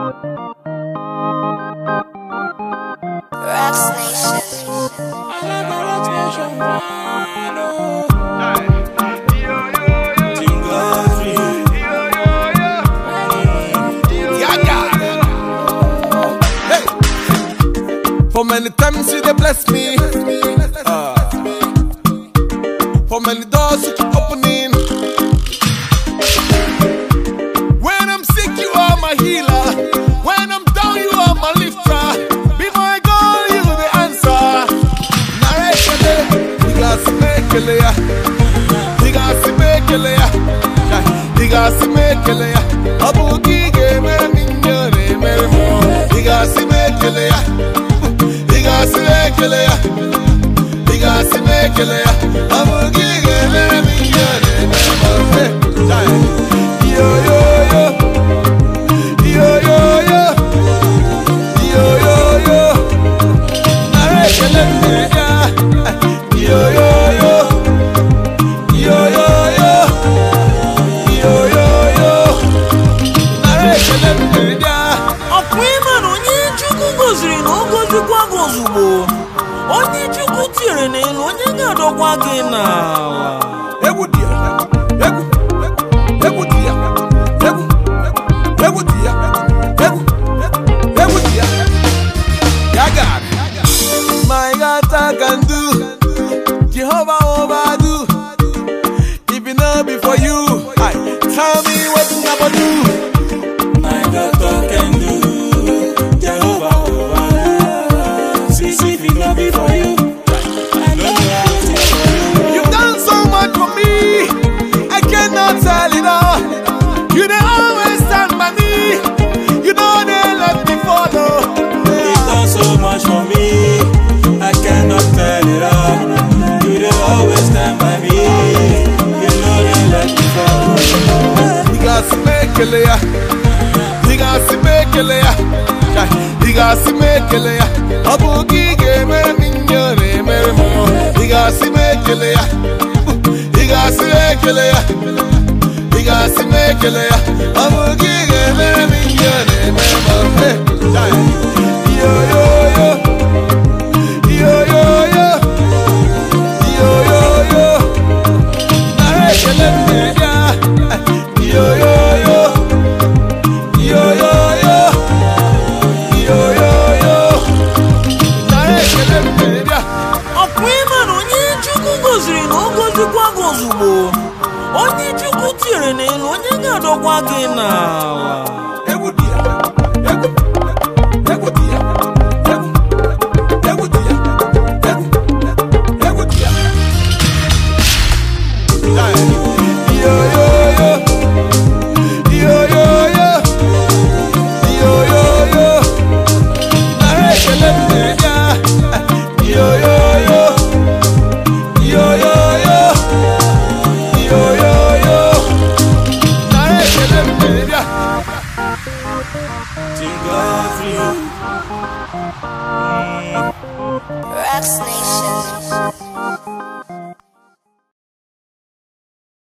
Rocks Nation. For many times you they bless me. Ah. For many doors you keep opening. When I'm sick, you are my healer. When I'm down, you are my lifter. Before I go, you the answer. Narekele, digasi mekele ya. Digasi mekele ya. Ya, Digasi mekele ya. Abu gige mere minyone mere mo. Digasi mekele ya. Digasi mekele ya. Digasi mekele ya. Abu gige mere minyone mere mo. Hey, jai. Yo yo yo. Yo yo yo. Yo yo yo. Narekele me ya. Yo yo yo. Yo yo yo. Yo yo yo. Narekele me ya. ọkwa ịma na onye chukwu goziri na o gozikwa gị ozugbo onye chukwu tinyere n'elu onye ga-adọkwa gị n'ala Egwu dị ya. Egwu. Egwu dị ya. Egwu. Egwu dị ya. Egwu. Egwu dị ya. Ya God. My God I can do. Jehovah overdo. If it not be for you, I tell me what I gonna do. My God can do Jehovah over. See, see, if it not be for you, I know how to for you. You've done so much for me. I cannot tell it all. You they always stand by me. You know they let me follow. You've done so much for me, I cannot tell it all. You dey always stand by me. You know they let me fall. Digasi mekele ya. Digasi mekele ya. Ya, Digasi mekele ya. Abu gige mere minyone mere mo. Digasi mekele ya. Digasi mekele ya. Digasi mekele ya. Abu gige mere minyone mere mo. Hey, jai. Yo yo yo. Yo yo yo. Yo yo yo. Narekele me ya. Yo yo yo. Yo yo yo. Yo yo yo. Narekele me ya. ọkwa ịma na onye chukwu goziri na o gozikwa gị ozugbo onye chukwu tinyere n'elu onye ga-adọkwa gị n'ala Egwu dị ya. Egwu. Egwu dị ya. Egwu. Egwu dị ya. Egwu. Egwu dị ya. Jai. Yo yo yo. Yo yo yo. Yo yo yo. Narekele me ya. Yo yo yo. Yo yo yo. Yo yo yo. Narekele me ya. Thank God for you. Rocks Nation.